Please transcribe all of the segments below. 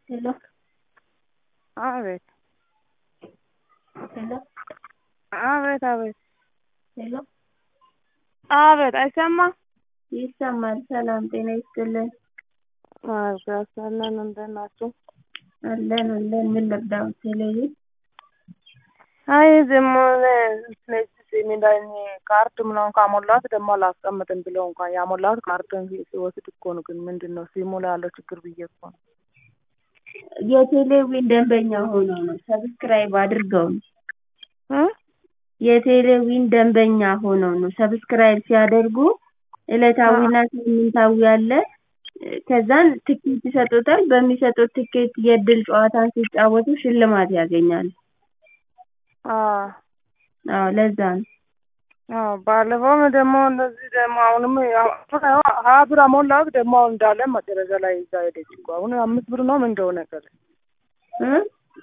Hello? አቤት Hello? አቤት አቤት Hello? አቤት አይሰማም? ይሰማል። ሰላም ጤና ይስጥልን። ማርጋሳለን እንደት ናችሁ? አለን አለን። ምን ልርዳዎት? ቴሌቪዥን አይ ዝም ሲሚ ላይ ካርድ ምናምን ካሞላሁት ደግሞ አላስቀምጥም ብለው እንኳን ያሞላሁት ካርድን ሲወስድ እኮ ነው። ግን ምንድን ነው ሲሙ ላይ ያለው ችግር ብዬ እኮ ነው። የቴሌቪዥን ደንበኛ ሆነው ነው ሰብስክራይብ አድርገው ነው። እ የቴሌቪዥን ደንበኛ ሆነው ነው ሰብስክራይብ ሲያደርጉ ዕለታዊና ሳምንታዊ አለ። ከዛን ትኬት ይሰጡታል። በሚሰጡት ትኬት የእድል ጨዋታን ሲጫወቱ ሽልማት ያገኛሉ። አዎ አዎ ለዛ ነው። አዎ ባለፈውም ደግሞ እንደዚህ ደግሞ አሁንም ያው ሀያ ብር አሞላሁት ደግሞ አሁን እንዳለ መጨረሻ ላይ ይዛ ሄደች እኮ አሁን አምስት ብር ነው ምን እንደሆነ ቀረ። እ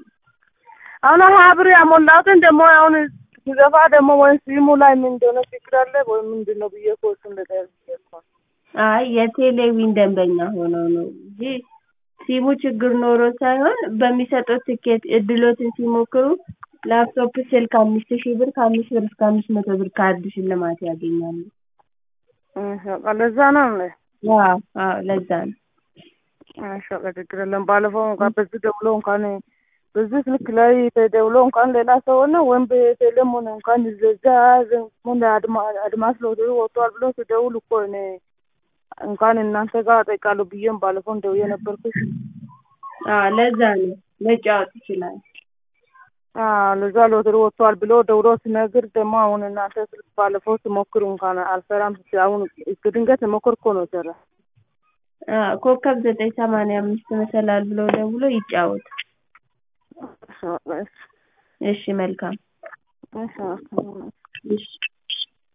አሁን ሀያ ብር ያሞላሁትን ደግሞ አሁን ሲገፋ ደግሞ ወይ ሲሙ ላይ ምን እንደሆነ ችግር አለ ወይ ምንድን ነው ብዬ እኮ እሱን ልጠይቅ ብዬ እኮ ነው። አይ የቴሌቪዥን ደንበኛ ሆነው ነው እንጂ ሲሙ ችግር ኖሮ ሳይሆን በሚሰጡት ትኬት እድሎትን ሲሞክሩ ላፕቶፕ፣ ስልክ አምስት ሺህ ብር ከአምስት ብር እስከ አምስት መቶ ብር ካርድ ሽልማት ያገኛሉ። እሺ በቃ ለዛ ነው እንዴ? አዎ አዎ ለዛ ነው። እሺ በቃ ችግር የለም። ባለፈው እንኳን በዚህ ደውሎ እንኳን በዚህ ስልክ ላይ ተደውሎ እንኳን ሌላ ሰው ሆነ ወይም በቴሌም ሆነ እንኳን እዛ ሆነ አድማስ ሎተሪ ወጥቷል ብሎ ሲደውል እኮ እኔ እንኳን እናንተ ጋር እጠይቃለሁ ብዬም ባለፈው ደውዬ ነበርኩሽ። አዎ ለዛ ነው መጫወት ይችላል። አዎ ለዛ ሎተሪ ወጥቷል ብሎ ደውሎ ሲነግር ደግሞ አሁን እናንተ ስልክ ባለፈው ሲሞክሩ እንኳን አልሰራም ስትይ አሁን ድንገት ሞከር እኮ ነው ሰራ። አዎ ኮከብ ዘጠኝ ሰማንያ አምስት መሰላል ብሎ ደውሎ ይጫወቱ። እሺ መልካም እሺ እሺ